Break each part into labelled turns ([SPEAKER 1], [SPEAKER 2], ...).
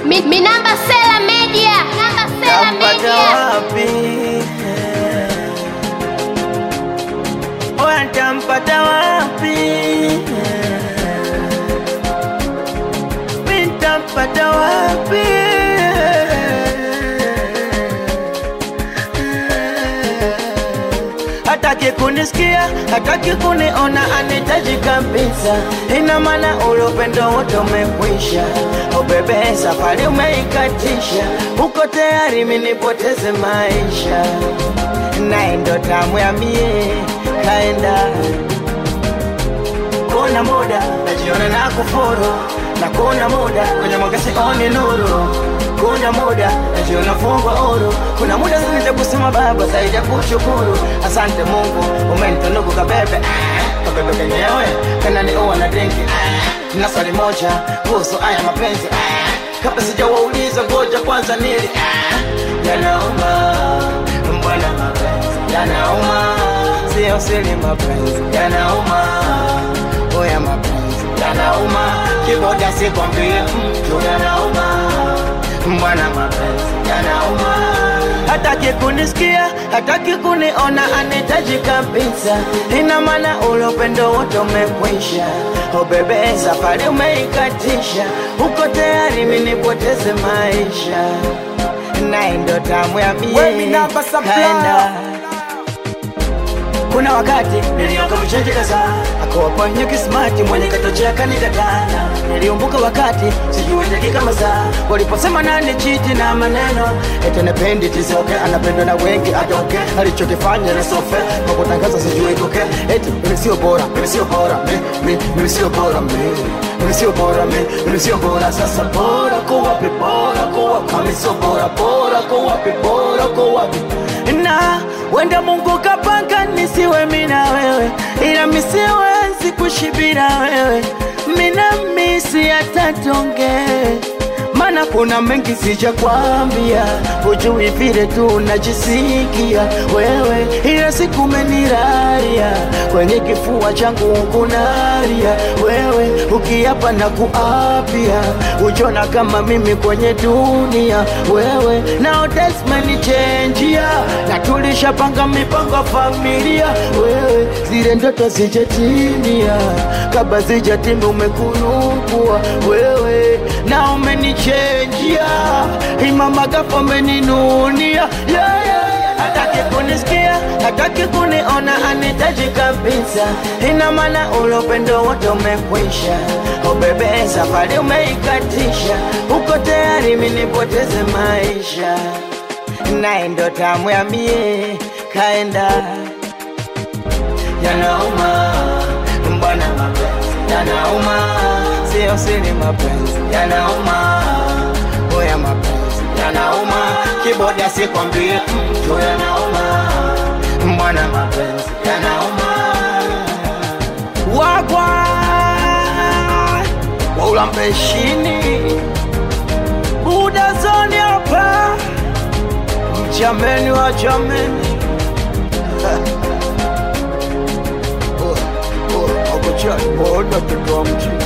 [SPEAKER 1] Mi, mi namba Sela Media. Namba Sela
[SPEAKER 2] Tampata
[SPEAKER 1] Media.
[SPEAKER 2] wapi? Oya, tampata wapi? Mi tampata wapi? Hataki kunisikia, hataki kuniona, anihitaji kabisa. Ina maana ule upendo wote umekwisha. Oh bebe, safari umeikatisha, uko tayari mimi nipoteze maisha, naye ndo tamu ya mie kaenda kuna muda najiona na kufuru na kuna muda kwenye mwanga sioni nuru kuna muda najiona fungwa huru kuna muda zinita kusema baba zaidi ya kushukuru asante mungu umenitunuku kabebe ah, kabebe kenyewe kananiua na drinki ah, na swali moja kuhusu haya mapenzi ah, kabla sijawauliza ngoja kwanza nili ah, yanauma mbwana mapenzi yanauma sio siri mapenzi yanauma oya mapenzi yanauma kiboda sikwambie mtu yanauma mbwana mapenzi yanauma hataki kunisikia hataki kuniona anihitaji kabisa ina maana ule upendo wote umekwisha o bebe safari umeikatisha uko tayari mimi nipoteze maisha naye ndo tamu ya
[SPEAKER 3] We mi namba
[SPEAKER 2] mie
[SPEAKER 3] supply.
[SPEAKER 2] kaenda kuna wakati nilioka mchenji kadhaa akawafanya kismati mwenye katochea kanikataa niliumbuka wakati sijui dakika masaa waliposema nani chiti na maneno ete nependi tisoke anapendwa na wengi atoke alichokifanya na sofe kwa kutangaza sijui itoke eti mimi sio bora mimi sio bora mi- mi- mimi sio bora mi mimi sio bora mi mimi sio bora sasa bora kwa wapi bora kwa wapi kama sio bora bora kwa wapi bora kwa wapi na wenda Mungu kapanga nisiwe mina wewe, ila misiwezi kushibira wewe, mina misi atatonge mana kuna mengi sija kwambia, hujui vile tu najisikia wewe, ila siku meniraria kwenye kifua changu kunaria wewe, ukiapa na kuapia, ujona kama mimi kwenye dunia wewe, nao desmenichenjia na tulishapanga mipango familia wewe, zile ndoto zijatimia, kabla zijatimia umekurupua wewe na umenichenjia imamagapo umeninunia yeah, yeah, yeah. hataki kunisikia hataki kuniona anitaji kabisa ina maana ule upendo wote umekwisha ubebe safari umeikatisha uko tayari mimi nipoteze maisha naye ndo tamu ya mie kaenda yanauma mbwana mapenzi yanauma sio siri mapenzi yanauma oya mapenzi yanauma kiboda sikwambie mtu yanauma mbwana mapenzi yanauma wagwa waulambeshini buda zoni hapa mchameni wa chameni oda mtoto wa mji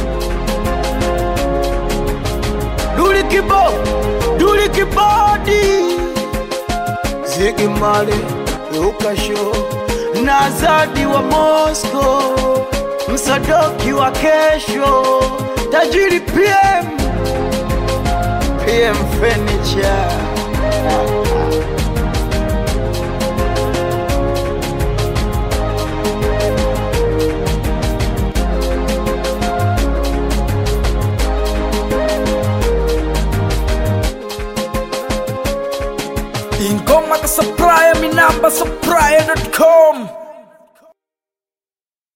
[SPEAKER 2] duli kibo duli kibodi zigi mali lukasho na zadi wa mosco msadoki wa kesho tajiri pm pm furniture
[SPEAKER 3] ingoma ka supplier mi namba supplier.com